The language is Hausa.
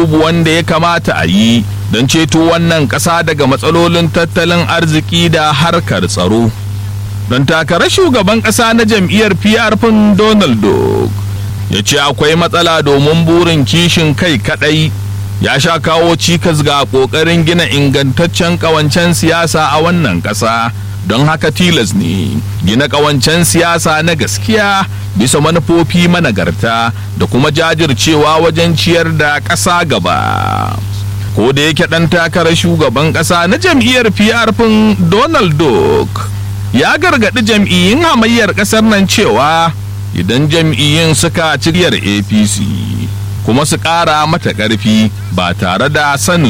abubuwan da ya kamata a yi don ceto wannan ƙasa daga matsalolin tattalin arziki da harkar tsaro don takarar shugaban ƙasa na jam'iyyar PRP Donald Duck ya ce akwai matsala domin burin kishin kai kadai ya sha kawo cikas ga ƙoƙarin gina ingantaccen ƙawancen siyasa a wannan ƙasa don haka tilas ne gina ƙawancen siyasa na gaskiya bisa manufofi managarta da kuma jajircewa wajen ciyar da ƙasa gaba ko da yake ɗan takarar shugaban ƙasa na jam'iyyar PRP Donald Duck ya gargaɗi jam'iyyun hamayyar ƙasar nan cewa idan jam'iyyun suka ciryar apc kuma su ƙara mata ƙarfi ba tare da sanin